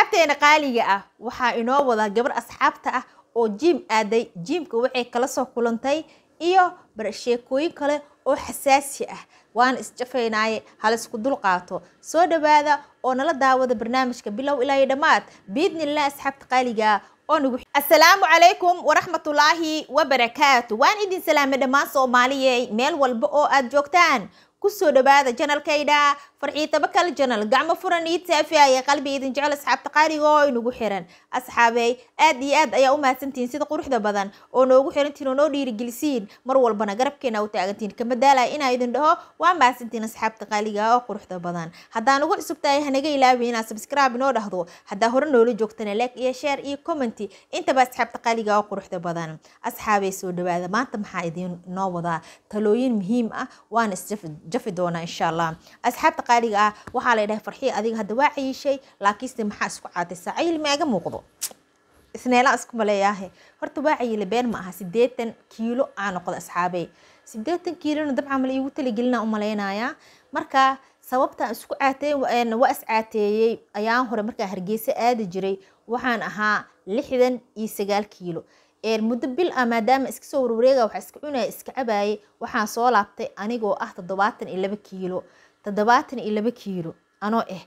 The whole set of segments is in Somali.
asxaabteena qaaliga ah waxaa inoo wadaa gabar asxaabta ah oo jiim aaday jiimka waxay kala soo kulantay iyo sheekooyin kale oo xasaasi ah waana isjafaynaaye halaisku dul qaato soo dhawaada oo nala daawada barnaamijka bilow ilaa iyo dhammaad biidnillah asxaabta qaaliga oo nagu assalaamu calaykum waraxmatullaahi wabarakaatu waan idin salaamay dhammaan soomaaliye meel walba oo aad joogtaan kusoo dhawaada janalkayda farxiitaba kale janal gacmo furan ii taafiaya qalbi idin jecel asxaabta qaaliga oo inagu xiran asxaabey aad iyo aad ayaa u mahadsantihiin sida quruxda badan oo noogu xirantihiin oo noo dhiirigelisiin mar walbana garabkeena u taagantihiin kama daalaya inaa idin dhaho waa mahadsantihiin asxaabta qaaliga oo quruxda badan haddaan ugu cusub tahay hanaga ilaawi inaad subscribe inoo dhahdo haddaa hore noola joogtana like iyo share iyo commenty intaba asxaabta qaaliga oo quruxda badan asxaabey soo dhawaada maanta maxaa idin noo wadaa talooyin muhiim ah waana isjafi doonaa insha allah asxaabta qaaliga ah waxaa la dhahay farxiya adiga hadda waa cayishay laakiinse maxaa isku caadaysaa cayil maaga muuqdo isneelaan isku maleeyaahe horta waa cayile been ma aha sideetan kiilo aa noqda asxaabey sideetan kiilona dabcan mala iigu talagelina u malaynayaa marka sababtaan isku caatey waa is caateeyey ayaan hore markaa hargeysa aadi jiray waxaan ahaa lixdan iyo sagaal kiilo muddo bil ah maadaama iska soo warwareega waxaa iska cunaya iska cabaayay waxaan soo laabtay anigoo ah toddobaatan iyo laba kiilo toddobaatan iyo laba kiilo anoo ah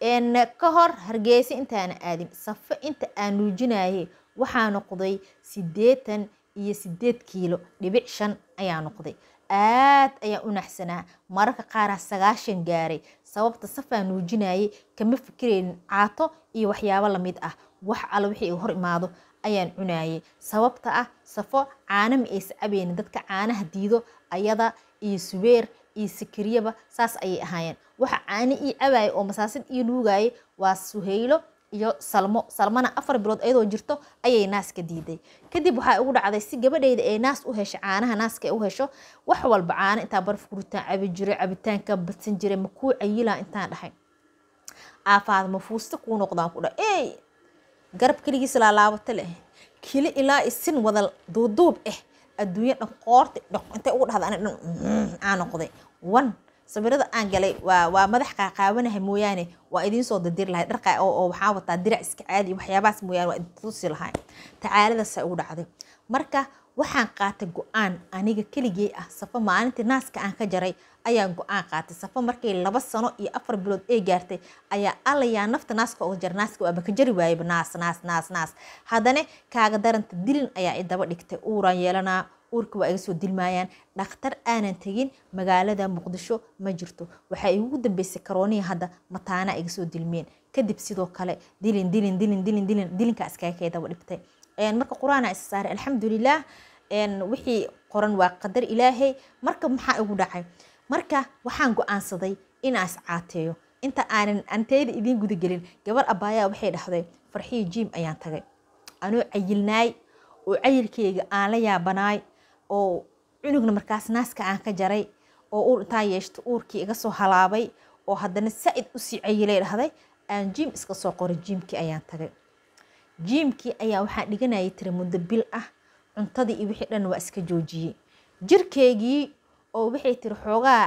ka hor hargeysa intaana aadin safo inta aan nuujinaye waxaa noqday sideetan iyo sideed kiilo dhibic shan ayaa noqday aad ayaan u naxsanaa mararka qaaraa sagaashan gaaray sababta safaa nuujinayay kama fikiraynin caato iyo waxyaabo lamid ah wax alla wixii iga hor imaado ayaan cunayay sababta ah safo caana ma aysa cabeynin dadka caanaha diido ayada iyo subeer iyo sikariyaba saas ayay ahaayeen waxa caano ii cabaaya oo masaasid ii nuugayay waa suhaylo iyo salmo salmana afar bilood ayadoo jirto ayay naaska diiday kadib waxaa ugu dhacday si gabadheyda ay naas u hesho caanaha naaska ay u hesho wax walba caano intaa baraf guritaan cabi jiray cabitaanka badsan jiray makuu cayilaa intaan dhahay aafaada mafuusta kuu noqdaan ku dha ey garab keligiis laalaabato leh kili ilaa isin wada duuduub ah adduunya dhan qoorta dh intay ugu dhahda ani dhan aa noqday wan sawirada aan galay waa waa madax qaaqaawanahay mooyaane waa idiin soo dadiri lahay dharqa oo waxaa wataa dirac iska caadi waxyaabahaas mooyaane waa idin tusi lahay tacaaladaasa ugu dhacday marka waxaan qaatay go-aan aniga keligey ah safo maalintii naaska aan ka jaray ayaan go-aan qaatay safo markay laba sano iyo afar bilood ee gaartay ayaa allayaa nafta naaska uga jara naaska waaba ka jari waayaba naas naas naas naas haddana kaaga daranta dilin ayaa i daba dhigtay uuraan yeelanaa uurka waa iga soo dilmaayaan dhakhtar aanan tegin magaalada muqdisho ma jirto waxaa igu dambeysay karooniya hadda mataana iga soo dilmeen kadib sidoo kale dilin dilin dilin dilin dilin dilinkaa iskaga kay daba dhigtay marka qur-aana isa saaray alxamdulilah wixii qoran waa qadar ilaahay marka maxaa igu dhacay marka waxaan go-aansaday inaan iscaateeyo inta aanan anteyda idiin gudagelin gabar abaayaa waxay dhahday farxiyo jiim ayaan tagay anoo cayilnaay oo cayilkeyga aan la yaabanaay oo cunugna markaas naaska aan ka jaray oo uur intaa yeeshto uurkii iga soo halaabay oo haddana saa-id usii cayilay dhahday aan jiim iska soo qoray jiimkii ayaan tagay jiimkii ayaa waxaa dhiganayay tiri muddo bil ah cuntadii iyo wixii dhan waa iska joojiyey jirkeygii oo waxay tiri xoogaa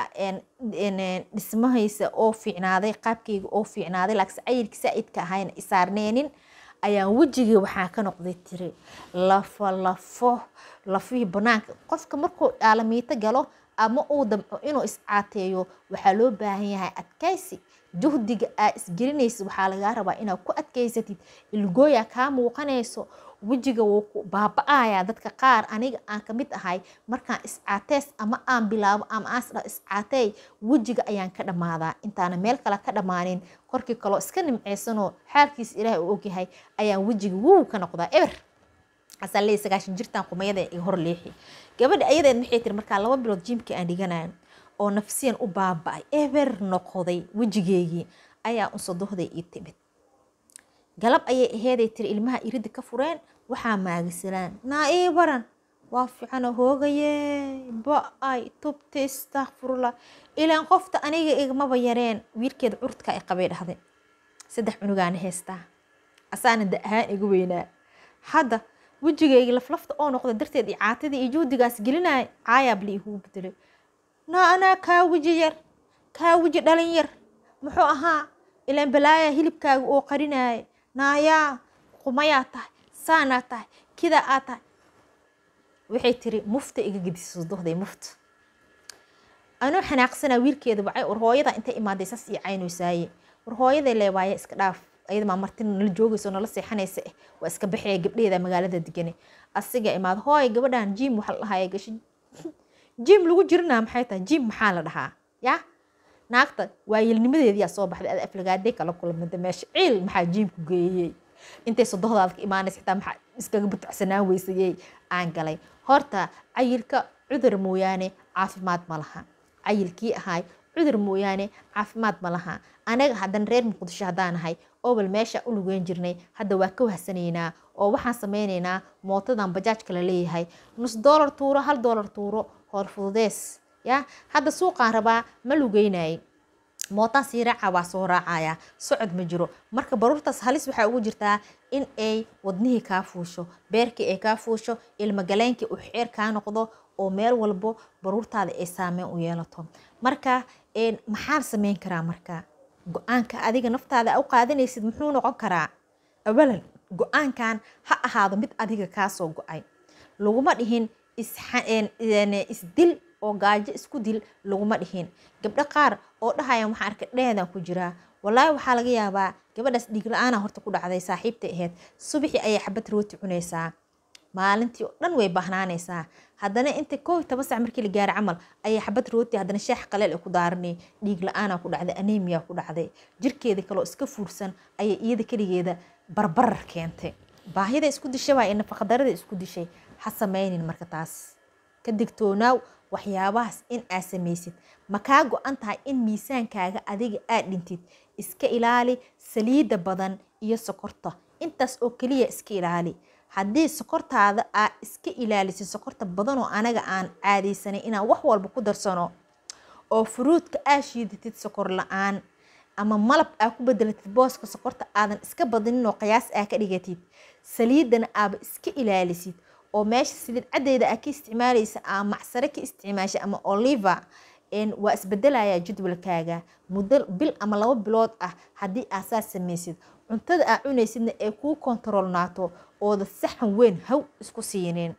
dhismahaysa oo fiicnaaday qaabkeyga oo fiicnaaday laakiinse cayilkii saa-idka ahayna isaarneenin ayaan wejigii waxaa ka noqday tiri lafo lafo lafihii banaanka qofka markuu dhaalamiito galo ama uu damco inuu iscaateeyo waxaa loo baahan yahay adkaysi juhdiga aa isgelinaysa waxaa lagaa rabaa inaad ku adkaysatid ilgooya kaa muuqanayso wejiga wuu ku baaba-ayaa dadka qaar aniga aan kamid ahay markaan iscaateys ama aan bilaabo ama aan iscaateey wejiga ayaan ka dhammaadaa intaana meel kale ka dhammaanin korkii kaloo iska nimceysanoo xaalkiisa ilaahay uu ogyahay ayaan wejiga wuu ka noqdaa eber asalee sagaashan jirtaan qumayada iga hor leexi gabadha ayadeed maxay tiri markaa laba bilood jiimkii aan dhiganayo oo nafsiyan u baaba-ay eber noqday wejigeygii ayaa unsadohday ii timid galab ayay aheeday tiri ilmaha irida ka fureen waxaa maagisalaan naa ii baran waa fiicano hoogaye ba-ay tubta istakfurula ilaan qofta aniga igmaba yareen wiilkeeda curudka ay qabay dhahday saddex cunugaana heystaa asaana da ahaan igu weynaa hadda wejigayga laflafta oo noqda darteed iyo caatadii iyo juhdigaas gelinaya caayaab la igu bedelay naa anaa kaa weji yar kaa weji dhalin yar muxuu ahaa ilaan balaaya hilibkaaga oo qarinaya naayaa qumayaa tahay saanaa tahay kidaa aa tahay waxay tiri mufta iga gedisa sodohday mufta anuu xanaaqsanaa wiilkeeda wacay war hooyada intay imaaday saas ii caynoysaaye war hooyaday leewaaye iska dhaaf ayada maa marti nala joogayso nala seexanaysa eh waa iska baxaya gabdheeda magaalada degane asiga imaad hooy gabadhan jim waxa la dhahaya gasho jim lagu jirinaa maxay tahay jim maxaa la dhahaa ya naagta waayelnimadeediyaa soo baxday ada aflagaadee kala kulamada meesha ciil maxaa jiimku geeyey intay sodohdaada ka imaanaysa xitaa maxaa iskaga butacsanaan weysayey aan galay horta cayilka cudur mooyaane caafimaad ma laha cayilkii ahaay cudur mooyaane caafimaad ma laha anaga haddan reer muqdisho haddaan ahay obal meesha u lugeyn jirnay hadda waa ka wahsanaynaa oo waxaan sameynaynaa mootadan bajaajka la leeyahay nus doolar tuuro hal doolar tuuro hoor fududees ya hadda suuqaan rabaa ma lugeynayay mootaan sii raaca waa soo raacaya socod ma jiro marka baruurtaas halis waxaa ugu jirtaa in ay wadnihii kaa fuusho beerkii ay kaa fuusho ilmagaleenkii uu xeer kaa noqdo oo meel walbo baruurtaada ay saameyn u yeelato marka maxaan sameyn karaa marka go-aanka adiga naftaada u qaadanaysid muxuu noqon karaa awalan go-aankan ha ahaado mid adiga kaasoo go-ay laguma dhihin isdil oo gaajo isku dil laguma dhihin gabdho qaar oo dhahaya waxaan arkay dheedan ku jiraa walaahi waxaa laga yaabaa gabadhaas dhiig la-aana horta ku dhacday saaxiibtay ahayd subaxii ayay xabad rooti cunaysaa maalintii oo dhan way bahnaanaysaa haddana inta koo iyo toban sac markii la gaaro camal ayay xabad rooti haddana shaax qaleel ay ku daaranay dhiig la-aanaa ku dhacday anemia ku dhacday jirkeeda kaloo iska fuursan ayay iyada keligeeda barbarar keentay baahida isku dishay waa ee nafaqadarada isku dishay ha sameynin marka taas ka digtoonaaw waxyaabahaas in aad samaysid ma kaa go-an tahay in miisaankaaga adiga aad dhintid iska ilaali saliidda badan iyo sokorta intaas oo keliya iska ilaali haddii sokortaada aad iska ilaalisid sokorta badanoo anaga aan caadaysanay inaan wax walba ku darsano oo furuudka aad shiidatid sokor la-aan ama malab aa ku bedelatid booska sokorta aadan iska badanin oo qiyaas aa ka dhigatid saliidana aaba iska ilaalisid oo meesha saliid caddeeda aa ka isticmaalaysa aa macsare ka isticmaasha ama oliva waa isbedelaya jadwalkaaga muddo bil ama labo bilood ah haddii aa saas samaysid cuntada aa cunaysidna ee kuu kontaroolnaato ooda saxan weyn haw isku siinin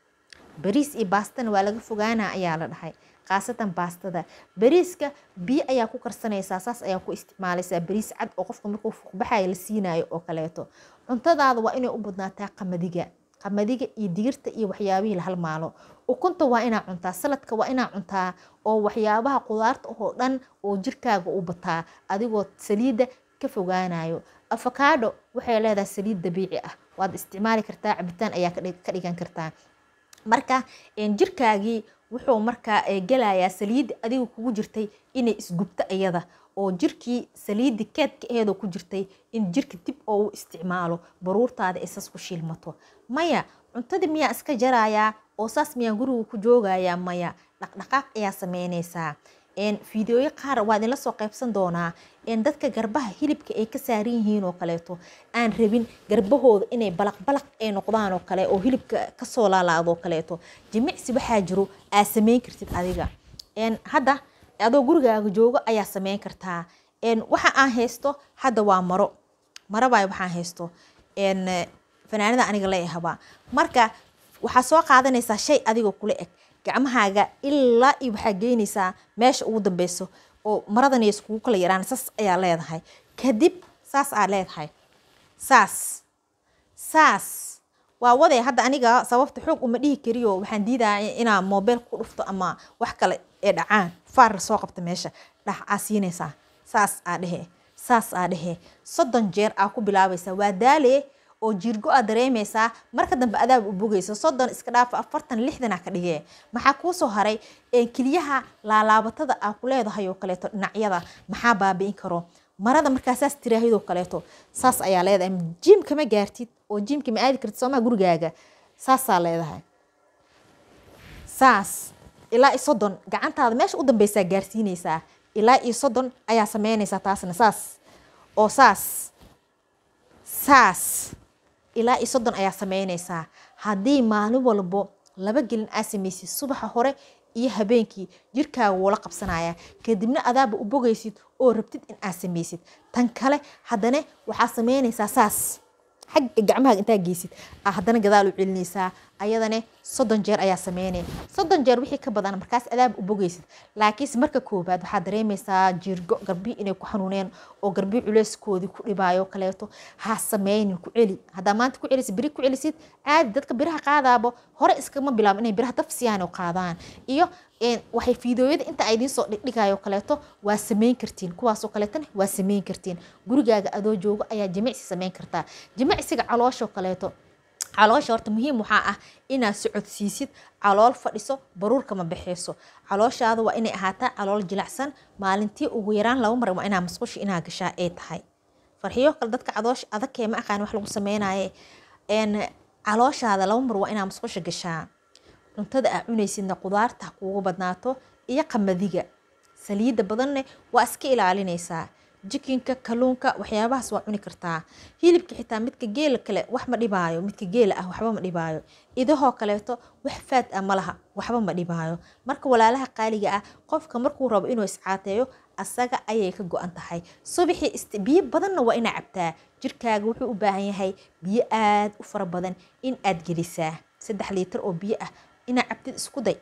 bariis iyo baastana waa laga fogaana ayaa la dhahay khaasatan baastada bariiska biyo ayaa ku karsanaysaa saas ayaa ku isticmaalaysaa bariis cad oo qofka markuu fuuqbaxaya la siinayo oo kaleeto cuntadaada waa inay u badnaataa qamadiga qamadiga iyo digirta iyo waxyaabihii la halmaalo ukunta waa inaa cuntaa saladka waa inaa cuntaa oo waxyaabaha qudaarta oo dhan oo jirkaaga u bataa adigoo saliidda ka fogaanayo afakaadho waxay leedahay saliid dabiici ah waad isticmaali kartaa cabitaan ayaa ka dhigan kartaa marka jirkaagii wuxuu markaa gelayaa saliidda adiga kugu jirtay inay isgubto iyada oo jirkii saliiddi keedka aheedoo ku jirtay in jirka dib oo u isticmaalo baruurtaada ay saas ku shiilmato maya cuntadii miyaa iska jarayaa oo saas miyaa guriga ku joogayaa maya dhaqdhaqaaq ayaa sameynaysaa fideoyo qaar waa idinla soo qaybsan doonaa dadka garbaha hilibka ay ka saaran yihiin oo kaleeto aan rabin garbahooda inay balaq balaq ay noqdaan oo kale oo hilibka kasoo laalaado oo kaleeto jimicsi waxaa jiro aad sameyn kartid adiga hadda adoo gurigaaga joogo ayaa sameyn kartaa waxa aan haysto hadda waa maro maro baay waxaan haysto fanaanada aniga la ahabaa marka waxaa soo qaadanaysaa shay adigoo kula eg gacmahaaga ilaa iyo waxaa geynaysaa meesha ugu dambeyso oo maradan iskugu kala yaraan saas ayaa leedahay kadib saas aa leedahay saas saas waa waday hadda aniga sababta xoog uma dhihi kariyo waxaan diidaya inaa moobeel ku dhufto ama wax kale ee dhacaan faar soo qabta meesha dhax aa siinaysaa saas aa dhehe saas aa dhehe soddon jeer aa ku bilaabaysaa waa daale oo jiirgo aad dareemaysaa marka dambe adaab u bogayso soddon iska dhaafa afartan lixdana ka dhigee maxaa kuu soo haray keliyaha laalaabatada aa ku leedahay oo kaleeto dhinacyada maxaa baabi'in karo marada markaa saas tiraahidoo kaleeto saas ayaa leedahay jiimka ma gaartid oo jiimka ma aadi kartid soomaa gurigaaga saasaa leedahay saas ilaa iyo soddon gacantaada meesha u dambeysaa gaarsiinaysaa ilaa iyo soddon ayaa sameynaysaa taasna saas oo saas saas ilaa iyo soddon ayaa sameynaysaa haddii maalin walbo laba gelin aa samaysid subaxa hore iyo habeenkii jirkaaga wuula qabsanaya kadibna adaaba u bogaysid oo rabtid in aad samaysid tan kale haddana waxaa sameynaysaa saas xagga gacmaha intaa geysid aa haddana gadaal u celinaysaa ayadane soddon jeer ayaa sameynaya soddon jeer wixii ka badan markaas adaab u bogeysid laakiinse marka koobaad waxaad dareemaysaa jiirgo garbii inay ku xanuuneen oo garbii culeyskoodii ku dhibaayo kaleeto ha sameynin ku celi haddaa maanta ku celisid biri ku celisid caadi dadka biraha qaadaabo hore iskama bilaabo inay biraha daf siyaan oo qaadaan iyo waxay fiidooyada inta ay idiin soo dhigdhigayo kaleeto waa sameyn kartiin kuwaasoo kaleetona waa sameyn kartiin gurigaaga adoo joogo ayaa jimicsi sameyn kartaa jimicsiga caloosho kaleeto caloosha horta muhiim waxaa ah inaad socodsiisid calool fadhiso baruurka ma baxeyso calooshaada waa inay ahaataa calool jilacsan maalintii ugu yaraan laba mar waa inaa masqusha inaa gashaa ay tahay farxiyo kale dadka cadoosha adagkee ma aqaan wax lagu sameynaye calooshaada laba mar waa inaa masqusha gashaa cuntada aa cunaysidna qudaarta kuugu badnaato iyo qamadiga saliidda badanne waa iska ilaalinaysaa jikinka kaluunka waxyaabahaas waa cuni kartaa hilibka xitaa midka geela kale wax ma dhibaayo midka geela ah waxba ma dhibaayo idahoo kaleeto wax faad ah ma laha waxba ma dhibaayo marka walaalaha qaaliga ah qofka markuu rabo inuu iscaateeyo asaga ayay ka go-an tahay subaxii biyo badanna waa inaa cabtaa jirkaaga wuxuu u baahan yahay biyo aad u fara badan in aad gelisaa saddex liitar oo biyo ah inaa cabtid isku day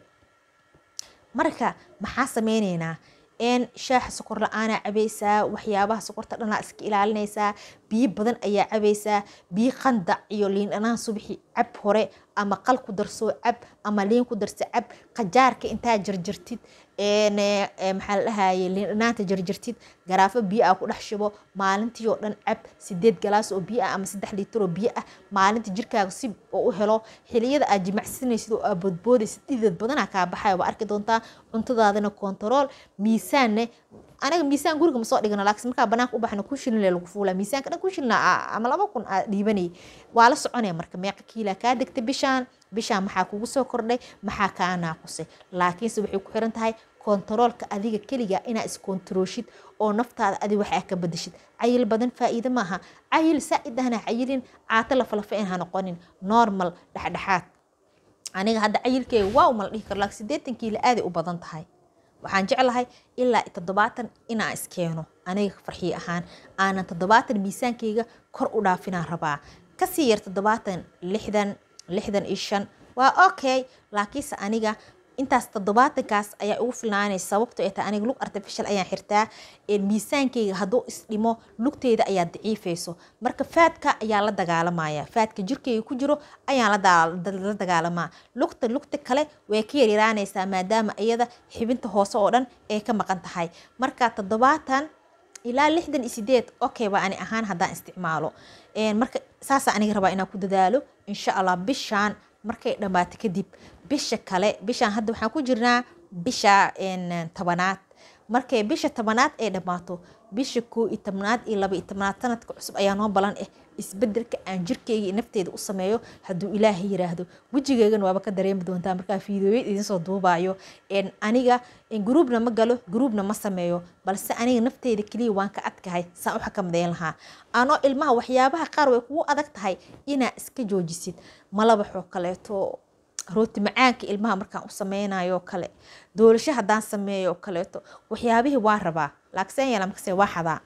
marka maxaa sameyneynaa n shaaxa sokor la-aanaa cabaysaa waxyaabaha sokorta dhanaa iska ilaalinaysaa biyo badan ayaa cabaysaa biyo qandac iyo liin dhanaan subaxi cab hore ama qal ku darsoo cab ama liin ku darsa cab qajaarka intaa jarjartid maxaa la dhahaye liin dhanaanta jarjartid garaafo biyo ah ku dhex shubo maalintii oo dhan cab sideed galaas oo biyo ah ama saddex liitar oo biyo ah maalinta jirkaaga si oo u helo xiliyada aad jimacsanaysid oo aad boodboodaysid dhidid badanaa kaa baxaya waa arki doontaa cuntadaadana kontarool miisaanne aniga miisaan guriga ma soo dhigana laakiin markaa banaanka u baxna kun shilin lee lagu fuulaa miisaanka dhan kun shilin ama laba kun aa dhiibanay waa la soconaya marka meeqa kiilaa kaa degta bishaan bishaan maxaa kugu soo kordhay maxaa kaa naaqusay laakiinse waxay ku xiran tahay kontaroolka adiga keliga inaa iskontarooshid oo naftaada adi wax aa ka badashid cayil badan faa'iido maaha cayil saa'id ahna cayilin caato lafalafa in ha noqonin normal dhexdhexaad aniga hadda cayilkeyga waa uma la dhihi karo laakiin siddeetan kiilo aaday u badan tahay waxaan jeclahay ilaa toddobaatan inaan iskeeno aniga farxiye ahaan aanan toddobaatan miisaankeyga kor u dhaafinaan rabaa kasii yar toddobaatan lixdan lixdan iyo shan waa okay laakiinse aniga intaas toddobaatankaas ayaa ugu filnaanaysa sababto ay tahay aniga lug artificial ayaan xirtaa miisaankeyga hadduu isdhimo lugteyda ayaa daciifayso marka faadka ayaa la dagaalamaya faadka jirkeyga ku jiro ayaan la dagaalamaa lugta lugta kale way ka yaryaraanaysaa maadaama iyada xibinta hoose oo dhan ay ka maqan tahay marka toddobaatan ilaa lixdan iyo sideed okay waa ani ahaan haddaan isticmaalo marka saasaa aniga rabaa inaan ku dadaalo insha allah bishaan markay dhammaato kadib bisha kale bishaan hadda waxaan ku jirnaa bisha tobanaad markay bisha tobanaad ay dhammaato bisha koo iyo tobnaad iyo laba iyo tobnaad sanadka cusub ayaa noo balan ah isbedelka aan jirkeyga nafteeda u sameeyo hadduu ilaahay yiraahdo wejigeygana waaba ka dareemi doontaa markaa fiidooyad idinsoo duubayo aniga gruubna ma galo gruubna ma sameeyo balse aniga nafteyda keliya waan ka adkahay saan u xakamadeyn lahaa anoo ilmaha waxyaabaha qaar way kugu adag tahay inaa iska joojisid malabaxoo kaleeto rooti macaanka ilmaha markaan u sameynayo kale doolasho haddaan sameeyo kaleeto waxyaabihii waa rabaa laakiin yeela markase waa xadaa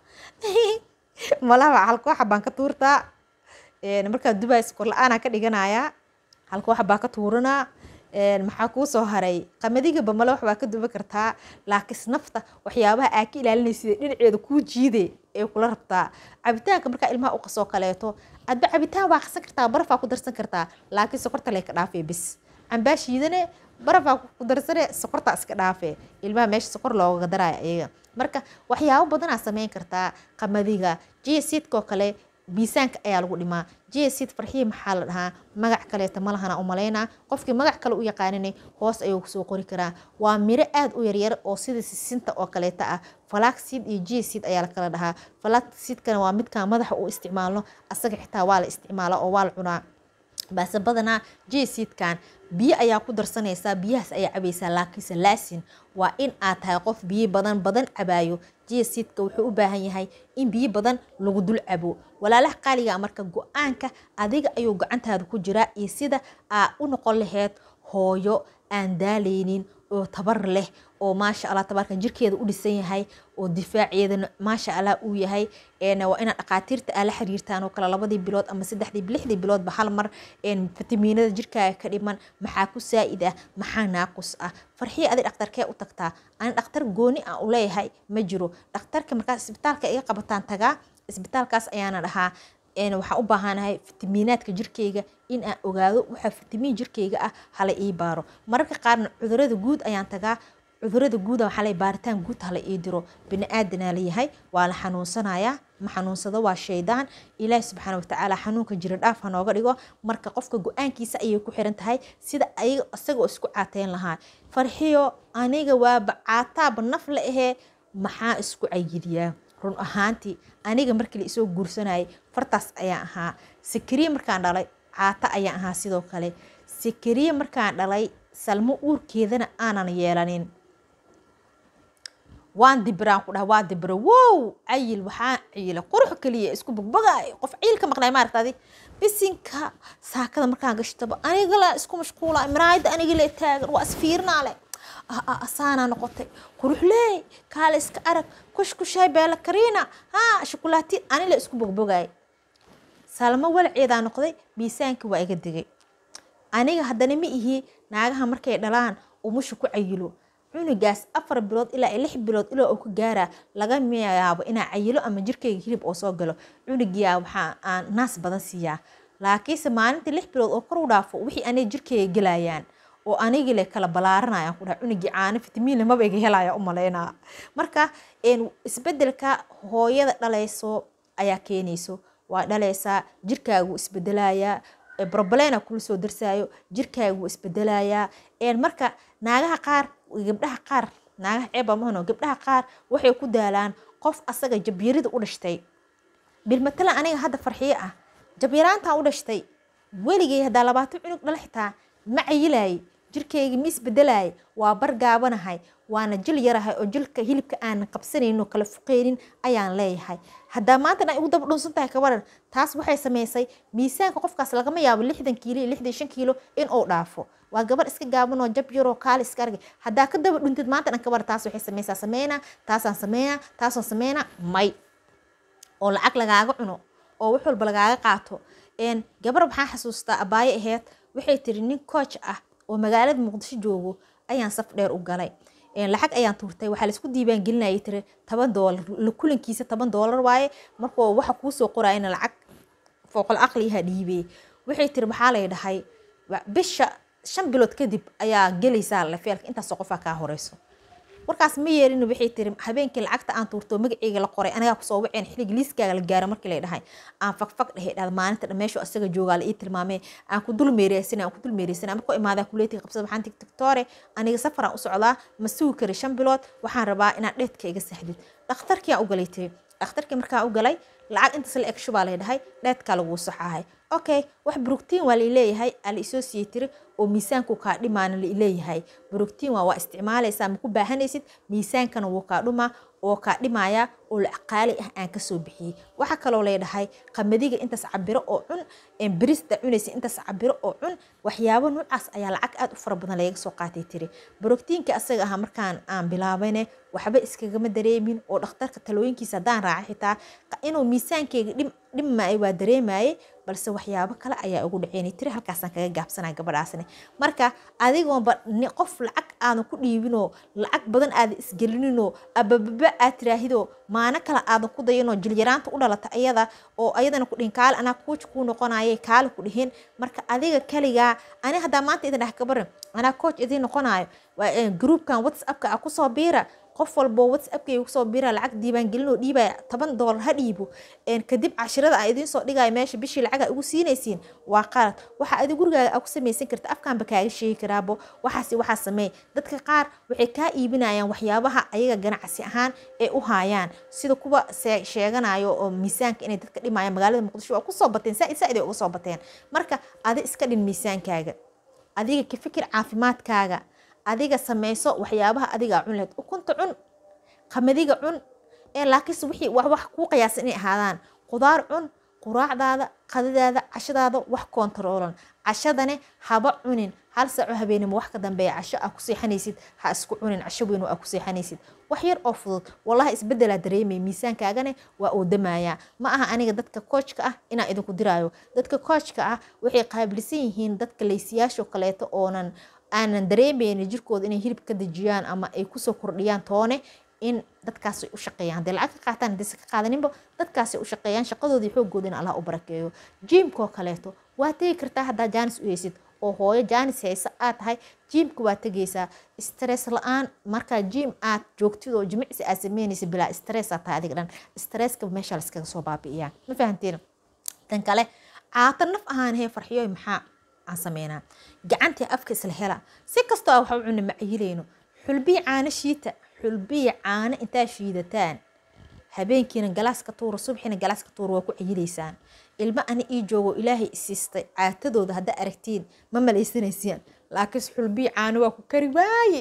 malaha halkooxa baan ka tuurtaa markaa dubai skor la-aanaa ka dhiganayaa halkooxa baa ka tuuranaa maxaa kuu soo haray qamadigaba male wax baa ka duba kartaa laakiin nafta waxyaabaha aa ka ilaalinaysid dhinaceeda kuu jiide ee kula rabtaa cabitaanka markaa ilmaha u qasoo kaleeto adba cabitaan waa qasan kartaa barafaa ku darsan kartaa laakiin sokorta lee ka dhaafee bis cambaa shiidane barafaa ku darsane sokortaa iska dhaafee ilmaha meesha sokor looga daraya iyaga marka waxyaabo badanaa sameyn kartaa qamadiga jiasidkoo kale miisaanka ayaa lagu dhimaa jiasid farxiya maxaa la dhahaa magac kaleeta malahana umalaynaa qofkii magac kale u yaqaaninay hoos ayuu kusoo qori karaa waa miro aad u yaryar oo sida sisinta oo kaleeta ah falaxseed iyo jiasid ayaa la kala dhahaa falaxseedkana waa midkaan madaxa u isticmaalno asaga xitaa waa la isticmaalaa oo waa la cunaa baase badanaa jiasidkan biyo ayaa ku darsanaysaa biyahaas ayaa cabaysaa laakiinse laasin waa in aad tahay qof biyo badan badan cabaayo jiasidka wuxuu u baahan yahay in biyo badan lagu dul cabo walaalaha qaaliga marka go-aanka adiga ayuu gacantaada ku jiraa iyo sida aa u noqon laheyd hooyo aan daaleynin oo tabar leh oo maasha allah tabarka jirkeeda u dhisan yahay oo difaaceedana maasha allah uu yahay waa inaad dhaqaatiirta aa la xiriirtaan oo kale labadii bilood ama saddexdii lixdii biloodba hal mar fitamiinada jirkaaga ka dhiman maxaa ku saa'id ah maxaa naaqus ah farxiya adi dhakhtarkee u tagtaa ani dhakhtar gooni aan u leeyahay ma jiro dhakhtarka markaas isbitaalka iga qabataan tagaa isbitaalkaas ayaana dhahaa waxaan u baahanahay fitamiinaadka jirkeyga in aan ogaado waxa fitamiin jirkeyga ah hala ii baaro mararka qaarna cudurada guud ayaan tagaa cudurada guuda waxaa la baaritaan guud hala ii diro bini aadanaa layahay waa la xanuunsanayaa ma xanuunsado waa shaydaan ilaahi subxaana watacaala xanuunka jira dhaaf ha nooga dhigo marka qofka go-aankiisa ayay ku xiran tahay sida ayaga isagoo isku caateyn lahaa farxiyo aniga waaba caataaba naf la ahee maxaa isku cayidiyaa run ahaantii aniga markii la isoo guursanayay fartaas ayaan ahaa sakariye markaan dhalay caata ayaan ahaa sidoo kale sakariye markaan dhalay salmo uurkeedana aanan yeelanin waan dibiraan ku dhaha waa dibiro wow cayil waxaa cayila qurux keliya isku bogbogay qof cayil ka maqnay maaragtadi bisinka saakada markaan gashtaba anigala isku mashquula miraayada anigala taagan waa isfiirnaa leh asaanaa noqotay quruxleey kaale iska arag kushkushay beela kariina haa shukulaati anila isku bogbogay salmo walaceedaa noqday miisaanka waa iga digay aniga haddana ma ihi naagaha markay dhalaan umusha ku cayilo cunugaas afar bilood ilaa lix bilood ilaa uu ka gaaraa laga yaabo inaa cayilo ama jirkeyga hilib oo soo galo cunugiyaa waxaa aan naas badan siiyaa laakiinse maalintii lix bilood oo kor u dhaafo wixii aniga jirkeyga gelayaan oo anigii le kala balaaranayaan ku dhaha cunugii caano fitamiin maba iga helaya u malaynaa marka isbedelka hooyada dhalayso ayaa keenayso waa dhalaysaa jirkaagu isbedelayaa broblena kula soo darsaayo jirkaagu isbedelayaa marka naagaha qaar gabdhaha qaar naagaha ceeba mahano gabdhaha qaar waxay ku daalaan qof asaga jabyarida u dhashtay bilmatala aniga hadda farxiyo ah jabyaraantaan u dhashtay weligay haddaa labaatan cunug dhala xitaa ma cayilaayay jirkeyga ma isbedelayay waa bargaabanahay waana jil yarahay oo jilka hilibka aanan qabsanayno kala fuqeynin ayaan leeyahay haddaa maanta dhan igu daba dhunsan tahay kabaran taas waxay samaysay miisaanka qofkaas lagama yaabo lixdan kiilo iyo lixdan shan kiilo in uu dhaafo waa gabar iska gaaban oo jab yaroo kaali iska argay haddaa ka daba dhuntid maanta dhan kabar taas waxay samaysaa sameynaa taasaan sameynaa taasaan sameynaa may oo lacag lagaaga cuno oo wax walba lagaaga qaato gabar maxaa xasuustaa abaayo aheyd waxay tiri nin coach ah oo magaalada muqdisho joogo ayaan saf dheer u galay lacag ayaan tuurtay waxaa laisku diiwaan gelinayay tiri toban doolar kulankiisa toban doolar waaye markuu waxa kuusoo qorayana lacag fooqol aqliyaha dhiibey waxay tiri maxaa lay dhahay bisha shan bilood kadib ayaa gelaysaa lafeelka intaasoo qofaa kaa horeyso warkaas ma yeelin waxay tiri habeenkii lacagta aan tuurto magaceyga la qoray anagaa kusoo waceen xiligi liiskaaga la gaara markii lay dhahay aan fagfag dhehe dhahda maalinta dhan meeshu asaga joogaa la ii tilmaamee aan ku dul meereysana aan ku dul meereysana markuu imaadaa kuleetiga qabsada waxaan tig tiktoore aniga safaraan u socdaa ma sugi kari shan bilood waxaan rabaa inaad dheedka iga saxdid dhakhtarkii aan u galay tiri dhakhtarkii markaan u galay lacag intaas la eg shubaa lay dhahay dheedkaa laguu saxahay okay wax brugtiin waa laileeyahay aa la isoo siiyey tiri oo miisaanku kaa dhimaana laileeyahay brugtiin waa waa isticmaalaysaa maku baahanaysid miisaankana wuu kaa dhumaa oo kaa dhimaya oo lacag qaali ah aan kasoo bixiyey waxaa kaloo leedhahay qamadiga intaas cabiro oo cun birista cunaysa intaas cabiro oo cun waxyaabo noocaas ayaa lacag aad u fara badan lagaga soo qaatay tiri brogtiinka asaga ahaa markaan aan bilaabayne waxba iskagama dareemin oo dhakhtarka talooyinkiisa haddaan raacay xitaa inuu miisaankeyga dhimmaay waa dareemaye balse waxyaabo kale ayaa ugu dhaceynay tiri halkaasaan kaga gaabsanaa gabadhaasne marka adigoonba qof lacag aadan ku dhiibinoo lacag badan aadan isgelininoo abababa aad tiraahidoo maano kale aadan ku dayanoo jilyaraanta u dhalata ayada oo ayadana ku dhihin kaale anaa kuuj kuu noqonayay kaale ku dhihin marka adiga kaligaa ani haddaa maanta idin dheh kabaran anaa coach idiin noqonayo groupkan whatsappka a kusoo biira qof walbo whatsappkayga kusoo bira lacag diiwaangelinoo dhiibaya toban doolar ha dhiibo kadib cashirada aan idiin soo dhigaya meesha bishii lacaga ugu siinaysiin waa qalad waxa adi gurigaaga aa ku samaysan karta afkaanba kaaga sheegi karaabo waxaas waxaa sameey dadka qaar waxay kaa iibinayaan waxyaabaha ayaga ganacsi ahaan ay u haayaan sida kuwa sheeganayo oo miisaanka inay dadka dhimayaan magaalada muqdisho waa kusoo bateen saa-id uga soo bateen marka adi iska dhin miisaankaaga adiga ka fikir caafimaadkaaga adiga samayso waxyaabaha adigaa cun lahayd ukunta cun qamadiga cun ee laakiinse wixii wax wax kuu qiyaasan inay ahaadaan qudaar cun quraacdaada qadadaada cashadaada wax koontaroolan cashadane haba cunin hal saaco habeenimo wax ka dambeeya casho aa ku seexanaysid ha isku cunin casho weyn oo aa ku seexanaysid wax yar oo fudud wallahi isbedelaa dareemaya miisaankaagane waa uu damayaa ma aha aniga dadka koojka ah inaan idinku diraayo dadka koojka ah waxay qaabilsan yihiin dadka laysiyaasho kaleeto oonan aanan dareemaynin jirkooda inay hilib ka dejiyaan ama ay kusoo kordhiyaan toone in dadkaasay u shaqeeyaan hadee lacag ka qaataan hadayse ka qaadaninba dadkaasay u shaqeeyaan shaqadoodii xoogooda in allah u barakeeyo jiimkoo kaleeto waa tegi kartaa haddaa jaanis u heysid oo hooyo jaanis haysa aad tahay jiimka waa tegaysaa stress la-aan markaa jiim aad joogtid oo jimicsi aad sameynaysa bilaa stress aad tahay adiga dhan stresska meesha laskaga soo baabi'iyaa ma fahanteen tan kale caata naf ahaan hee farxiyoy maxaa aan sameynaa gacantii afka isla hela si kastoo a waxa u cuna macayilayno xulbiyi caano shiita xulbiyi caano intaa shiidataan habeenkiina galaaska tuura subxiina galaaska tuura waa ku cayilaysaan ilmo ani ii joogo ilaahay isiistay caatadooda haddaa aragtiin ma malaysanaysaan laakiinse xulbiyi caano waa ku kari waaye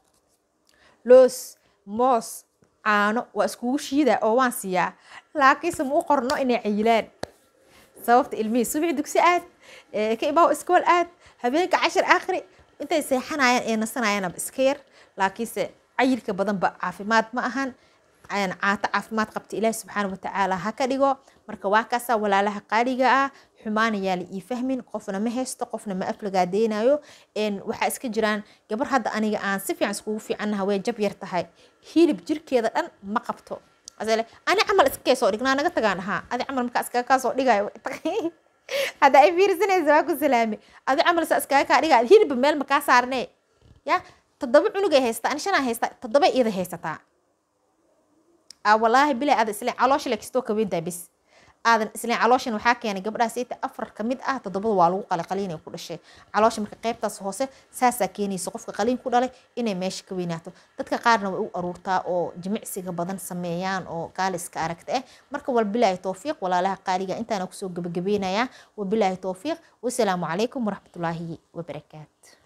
loos moos caano waa iskugu shiidaa oo waan siiyaa laakiinse ma u qorno inay cayilaan sababta ilmihii subixi dugsi aad ka imaaw iskool aad habeenka cashir akhri intay seexanayaan ee nasanayaanaba iska yar laakiinse cayilka badanba caafimaad ma ahan caato caafimaad qabta ilaahi subxaana watacaala ha ka dhigo marka waa kaasaa walaalaha qaaliga ah xumaanayaa la ii fahmin qofna ma haysto qofna ma aflagaadeynayo waxaa iska jiraan gabar hadda aniga aan si fiican iskugu fiicannaha way jab yar tahay hilib jirkeeda dhan ma qabto ani camal iskakay soo dhignaa naga tagaan ahaa adi camal markaa iskaga kaa soo dhigayo hadda ay fiirsanaysa waa ku salaame adi camal saa iskaga kaa dhigayo hilibba meel makaa saarne ya toddoba cunugay haystaa ani shanaa haystaa toddoba iyada haysataa walaahi bilaa aada isleen caloosha le kastoo kaweyntaa bis aadan isleen calooshan waxaa keenay gabdhaha sayta afar ka mid ah toddobada waa lagu qalay qaliinay ku dhashay caloosha marka qaybtaas hoose saasaa keenaysa qofka qaliin ku dhalay inay meesha ka weynaato dadka qaarna way u aruurtaa oo jimicsiga badan sameeyaan oo gaaliska aragta ah marka walbilaahi towfiiq walaalaha qaaliga intaana kusoo gabagabeynayaa wabilaahi towfiiq wasalaamu calaykum waraxmatullaahi wabarakaatu